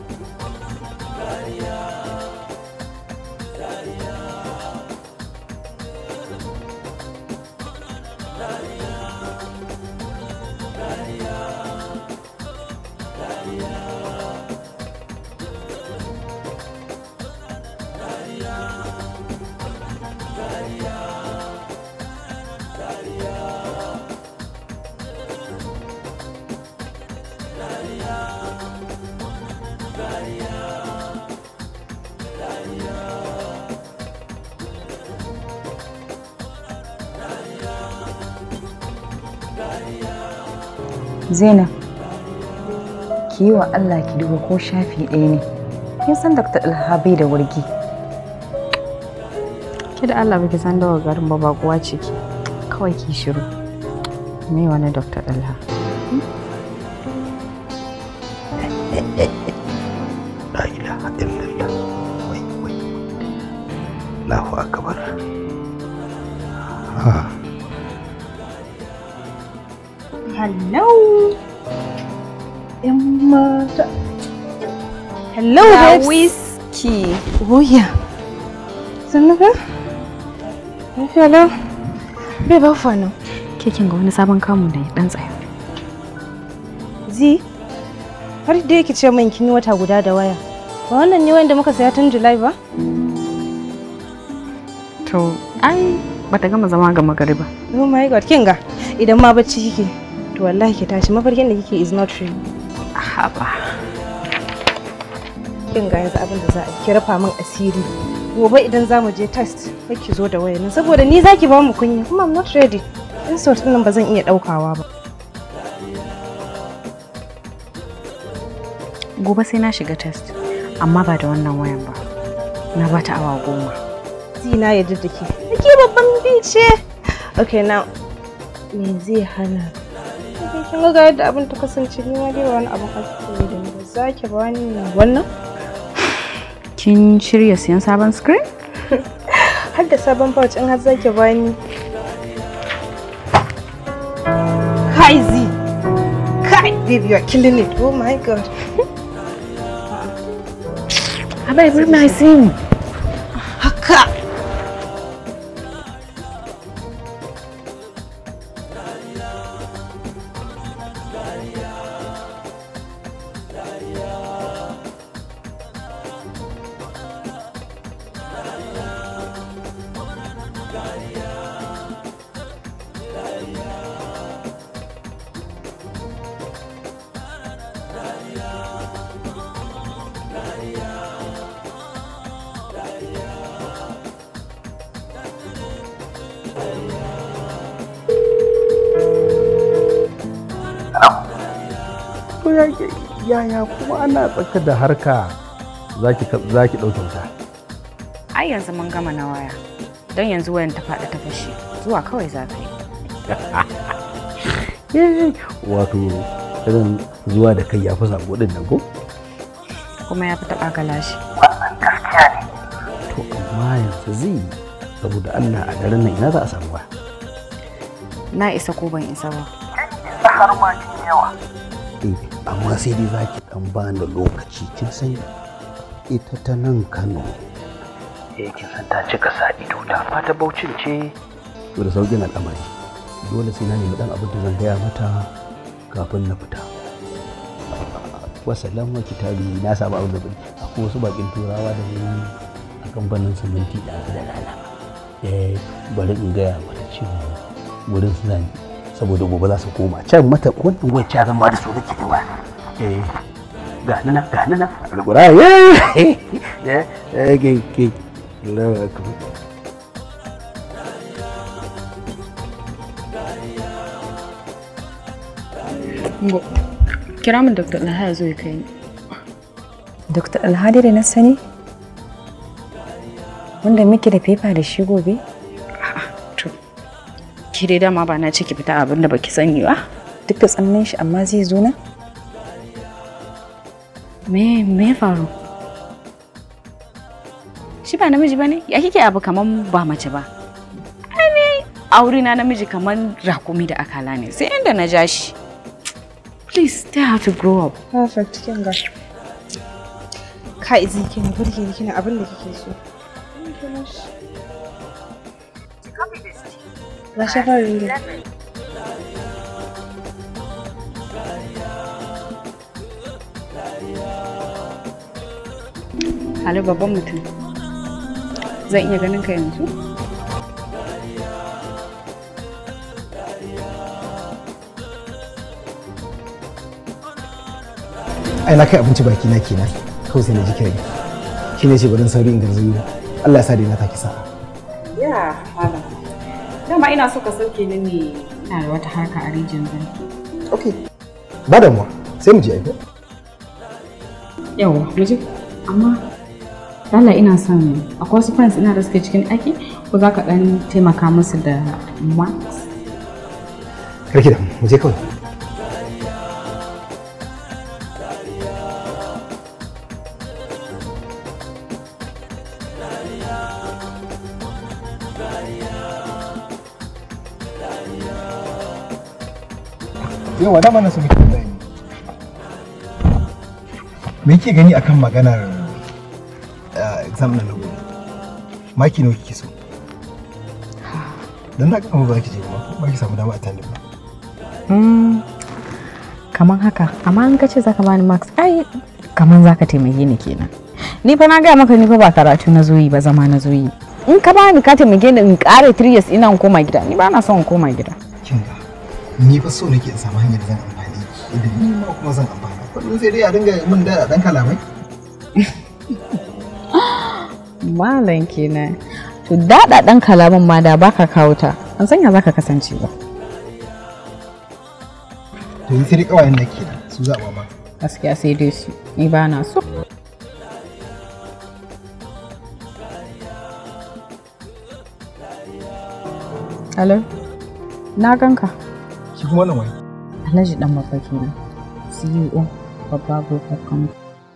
Zainab, ki yi wa Allah ki duba ko shafi ɗaya ne. Kin san Dr. Alhabai da wargi. Ki da Allah baki san dawa garin ba bakuwa ce ki. Kawai ki shiru. Me wani Dr. Alha? La ilaha illallah. Wai wai. Allahu akbar. Ha. Hello. ‘Yan mata. Hello, babes. Whiskey. Oh, yeah. Sannu ka? Lafiya lau? Bai ba fa nan. Ke kin ga wani sabon kamu da ya dan tsaya. Zi, har da yake ce min kin yi wata guda da waya. Ba wannan ne wanda muka saya tun July ba? To, ai bata gama zama ga magariba. Oh my god, kin ga idan ma bacci kike to wallahi ki tashi mafarkin da kike is not real. Haba. Kin ga yanzu abin da za a yi, ki rafa min asiri. Gobe idan za mu je test, kai ki zo da wayar nan saboda ni zaki ba mu kunya kuma I'm not ready. Insult din nan ba zan iya daukawa ba. Gobe sai na shiga test, amma ba da wannan wayan ba. Na bata awa goma. Zina ya da ke. Ke babban bice. Okay now me zai hana? Kai kin ga yadda abin ta kasance ni ma dai ba wani abin arziki da ni ba. Za ki ba ni wannan? Kin shirya siyan sabon screen? Har da sabon pouch in har za ki ba ni. Kai zi. Kai baby you are killing it. Oh my god. Haba Ibrahim na sin. Haka. To ya yaya kuma ana tsaka da harka zaki zaki ɗauke wuta. Ai yanzu mun gama na waya. Don yanzu wayan ta faɗi ta fashe. Zuwa kawai za ka yi. Wato irin zuwa da kai ya fi sabo din nan ko? Kuma ya fi taɓa galashi. To amma yanzu zai saboda Allah a daren nan ina za a samu ba. Na isa ko ban isa ba. Eh, amma sai dai za ki dan bani lokaci kin san ita ta nan Kano. Eh kin san ta cika sa ido ta fata baucin ce. To da sauƙin al'amari. Dole sai na nemi dan abin da zan gaya mata kafin na fita. Wasalam wa kitabi na samu abin da bari. Akwai wasu bakin turawa da ni a kamfanin siminti da da rana. Eh bari in gaya mata cewa wurin suna ne saboda gobe za su koma can mata wannan wacce zan ba da su nake ba eh ga nana ga nana alƙura eh eh ke ke Allahu akbar Ngo. Kira min Dr. Alha ya zo ya kai ni. Dr. Alhadi da na sani? Wanda muke da fefa da shi gobe? To. Ki dai dama ba na ce ki fita abin da baki sani ba. Duk da tsannin shi amma zai zo na? Me me ya faru? Shi ba namiji ba ne? Ya kike abu kaman ba mace ba. Ai ne aure na namiji kaman rakumi da akala ne. Sai inda na ja shi. Please, they have to grow up. Perfect kin ga. kai zai kina burge ni kina abin da kike so ga shafar ringe Ali babban mutum. Zan iya ganin ka yanzu? ai na kai abinci baki na kenan kawai sai na ji kiran shi ne ce barin sauri in garzayo Allah ya sa dai na taki sa Ya, malam. Dama ina so ka sauke ni ne ina da wata harka a rijin zan. okay ba damuwa sai mu je aiko Yawwa, mu je. Amma Lala ina son akwai wasu friends ina da suke cikin aiki ko za ka ɗan taimaka musu da max? karki da mu je kawai yawa dama na su muke da yi me yake gani akan maganar eh, exam na gobe maki nawa kike so dan na kama ba ki je ba ba ki samu dama a tandem ba Mm, kaman haka amma in ka ce zaka bani max ai kaman zaka taimake ni kenan ni fa na gaya maka ni fa ba karatu na zoyi ba zama na zoyi in ka bani ka taimake ni in kare 3 years ina in koma gida ni ba na son in koma gida kin ga ni fa so nake in samu hanyar da zan amfani idan ni ma kuma zan amfana kullum sai dai a dinga min da dan kalamai malam kenan to dada dan kalaman ma da baka kawo ta an sanya zaka kasance ba to yi sai dai kawayen da ke da su za a ba ma gaskiya sai dai su ni ba na so Hello, na ganka. shi kuma wannan wani Alhaji dan babba kenan. CEO babba group of company.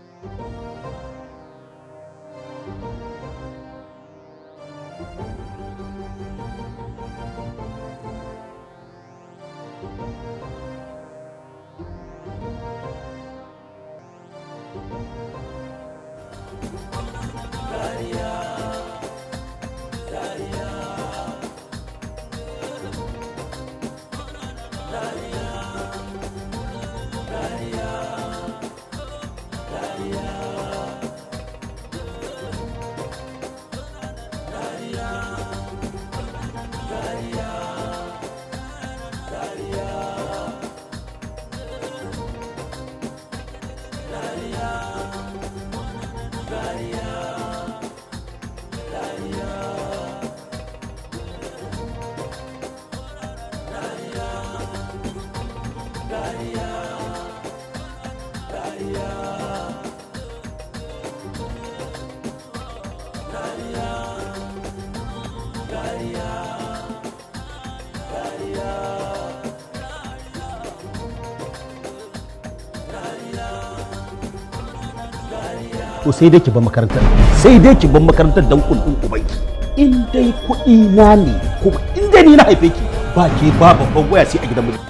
to sai dai ki bar makarantar sai dai ki bar makarantar dan kullun ubanki in dai kuɗi na ne kuma in dai ni na haife ki ba ke ba babban waya sai a gidan mu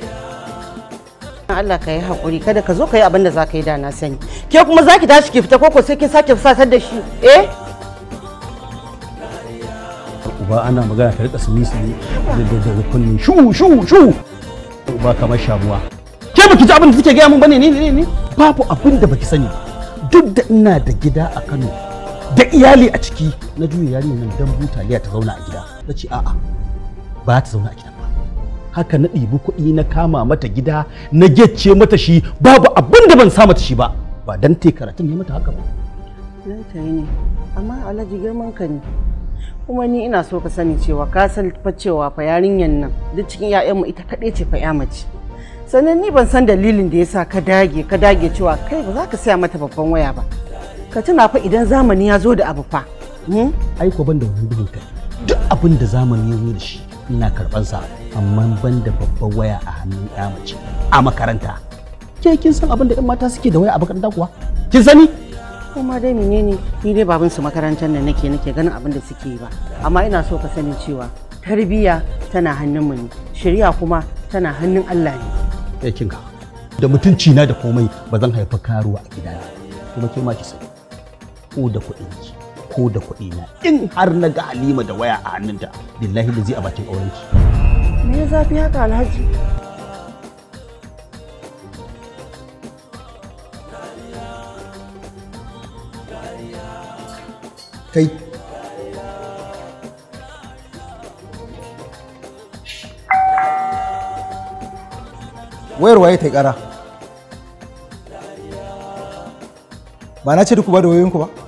Allah ka yi haƙuri kada ka zo ka yi abin da za ka yi da na sani ke kuma za ki tashi ki fita koko sai kin sake fusatar da shi eh uba ana magana ta rika sumi sumi da da da kunni shu shu shu uba kamar shamuwa ke baki ji abin da suke gaya min bane ne ne ne babu abin da baki sani ba. duk da ina da gida a Kano da iyali a ciki na juya yarinya nan dan butaliya ta zauna a gida na ce a'a ba ta zauna a gidan ba haka na ɗibi kuɗi na kama mata gida na gecce mata shi babu abin da ban sa mata shi ba ba dan te karatun ne mata haka ba Za ta yi ne amma alhaji girman ka ne kuma ni ina so ka sani cewa ka san fa cewa fa yarinyan nan duk cikin 'ya'yanmu ita kaɗai ce fa 'ya mace sannan ni ban san dalilin da yasa ka dage ka dage cewa kai ba za ka saya mata babban waya ba ka tuna fa idan zamani ya zo da abu fa hmm? ai ko ban da wannan duhun kai duk abin da zamani ya zo da shi ina karban sa amma ban da babban waya a hannun ya mace a makaranta ke kin san abin da yan mata suke da waya a makaranta kuwa kin sani kuma dai menene ni dai babin su makarantar nan nake nake ganin abin da suke yi ba amma ina so ka sani cewa tarbiyya tana hannun mu ne shari'a kuma tana hannun Allah ne ya kin ga da mutunci na da komai ba zan haifa karuwa a gidana kuma ke ma ki sani ko da kuɗinki ko da kuɗina in har na ga halima da waya a hannunta billahi da zai a bakin aurenki Me ya zafi haka Alhaji? kai wayar waye ta yi kara ba na ce duk ba da wayoyinku ba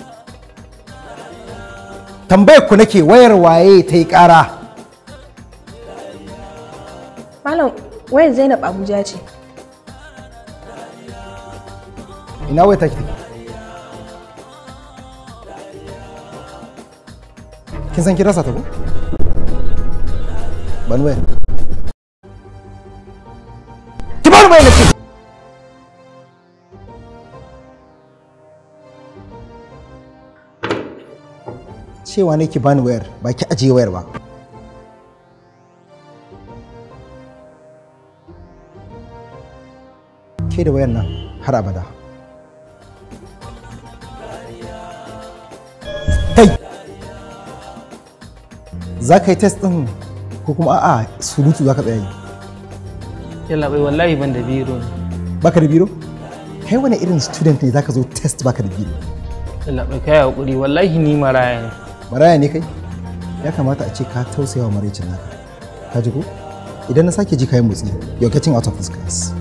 tambayar ku nake wayar waye ta yi kara Malam wayar Zainab Abuja ce. ina wayar take take kin san kin rasa ta ko ban wayar ki bani wayar nace cewa ne ki bani wayar ba ki ajiye wayar ba ke da wayar nan har abada kai za ka yi test ɗin ko kuma a'a surutu za ka tsaya yi Yalla bai wallahi ban da biro ne. baka da biro kai wani irin student ne za ka zo test baka da biro Yalla bai kai hakuri wallahi ni maraya ne. maraya ne kai ya kamata a ce ka tausaya wa maraicin naka ka ji ko idan na sake ji kayan motsi you're getting out of this class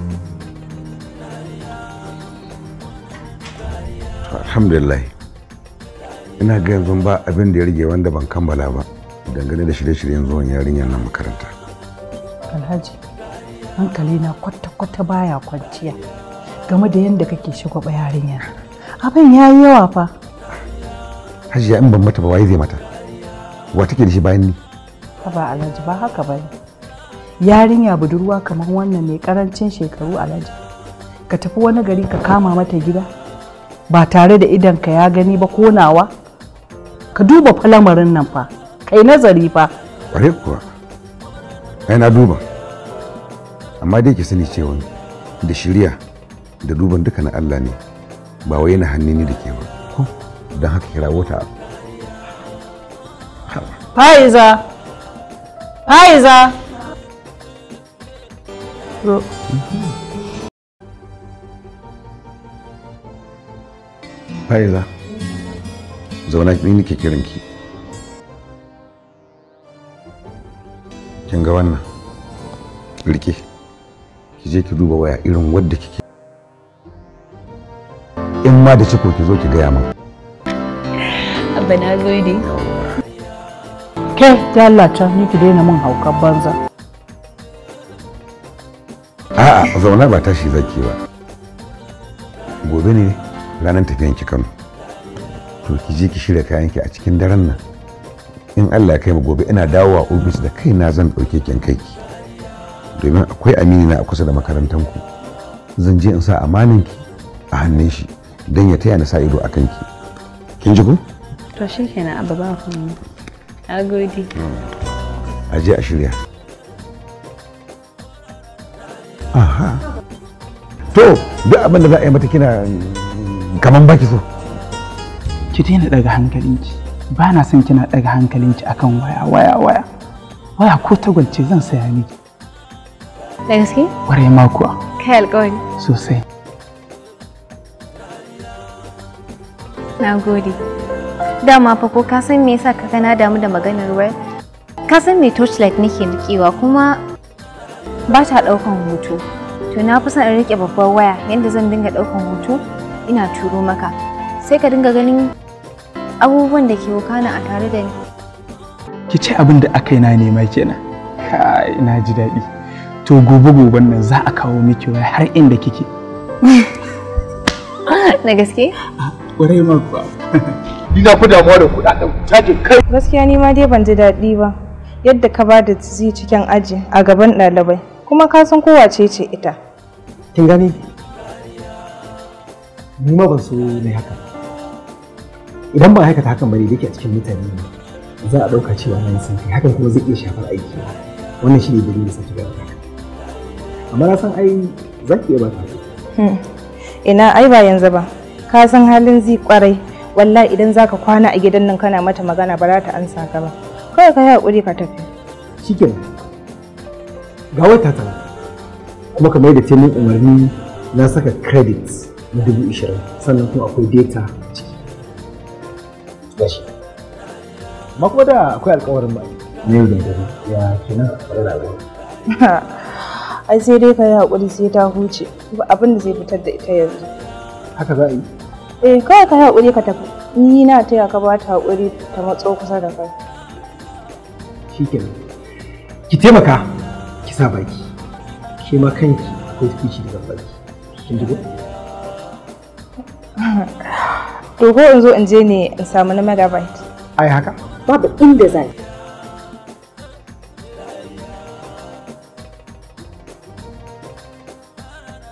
alhamdulillah ina ga yanzu ba abin da ya rage wanda ban kammala ba dangane da shirye-shiryen zuwan yarinyar nan makaranta Alhaji, hankali na kwata-kwata baya kwanciya game da yadda kake shagwaba yarinya. Abin ya yi yawa fa. hajiya in ban mata ba waye zai mata wa take da shi bayan ni Ba Alhaji ba haka ba ne. Yarinya budurwa kamar wannan mai karancin shekaru Alhaji. Ka tafi wani gari ka kama mata gida ba tare da idanka ya gani ba ko nawa. Ka duba fa lamarin nan fa. Kai nazari fa. ƙware kuwa ai na duba amma dai ki sani cewa da shirya da duban duka na Allah ne ba wai na hannu ni da ke ba ko don haka kira wata Faiza! Faiza! Ro- fa'iza zauna ni nake kiran ki kin ga wannan rike ki je ki duba waya irin wadda kike in ma da ciko ki zo ki gaya min Abba na gode. Ke, ya Allah can ni ki daina min haukan banza. a'a zauna ba tashi zaki ba gobe ne ranar tafiyan ki Kano to ki je ki shirya kayan ki a cikin daren nan in Allah ya kai mu gobe ina dawowa ofis da kaina zan dauke ki in kai ki domin akwai amini na a kusa da makarantar ku zan je in sa amanin ki a hannun shi don ya taya na sa ido akan ki kin ji ko To shi kenan Abba ba komai. Na gode. a je a shirya aha to duk abin da za a yi mata kina mm, kaman baki so Ki daina daga hankalinki. Ba na son kina daga hankalinki akan waya waya waya. Waya ko tagwalce zan saya miki. Da gaske? Ƙwarai ma kuwa Kai alƙawari. sosai. Na gode. Dama fa ko ka san me yasa ka na damu da maganar wayar? Ka san me torchlight nake rikewa kuma ba ta daukan hoto. To na fi son in rike babbar waya yadda zan dinga daukan hoto ina turo maka. Sai ka dinga ganin abubuwan da ke wakana a tare da ni. Ki ce abin da aka yi na nema kenan. Kai na ji daɗi. To gobe goben nan za a kawo miki waya har inda kike. Da gaske? Ƙwarai ma kuwa. Ina ku damuwa da kuɗaɗen cajin kai. Gaskiya ni ma dai ban ji daɗi ba. Yadda ka ba da zi cikin aji a gaban ɗalibai. Kuma ka san kowace ce ita. kin gani ni ma ban so na yi haka idan ba aikata hakan bane da yake a cikin mutane ne za a ɗauka cewa na yi santi hakan kuma zai iya shafar aiki na. wannan shi ne dalilin sa ki gaba haka amma na san ai za ki iya ba ta Hmm. Ina ai ba yanzu ba. Ka san halin zi kwarai wallahi idan zaka kwana a gidan nan kana mata magana ba za ta ansa ka ba kawai ka yi haƙuri ka tafi shikenan ga wata ta kuma kamar da ta min umarni na saka credit na dubu ishirin sannan kuma akwai data a ciki gashi amma kuma da akwai alkawarin ba na yau da dare ya kenan kwarar da alƙawari ai sai dai ka yi haƙuri sai ta huce ba abin da zai fitar da ita yanzu haka za a yi eh kawai ka yi haƙuri ka tafi ni na taya ka ba ta haƙuri ta matso kusa da kai shikenan ki taimaka ki sa baki ke ma kanki akwai fici daga baki kin ji ko to ko in zo in je ne in samu na megabyte ai haka babu inda zai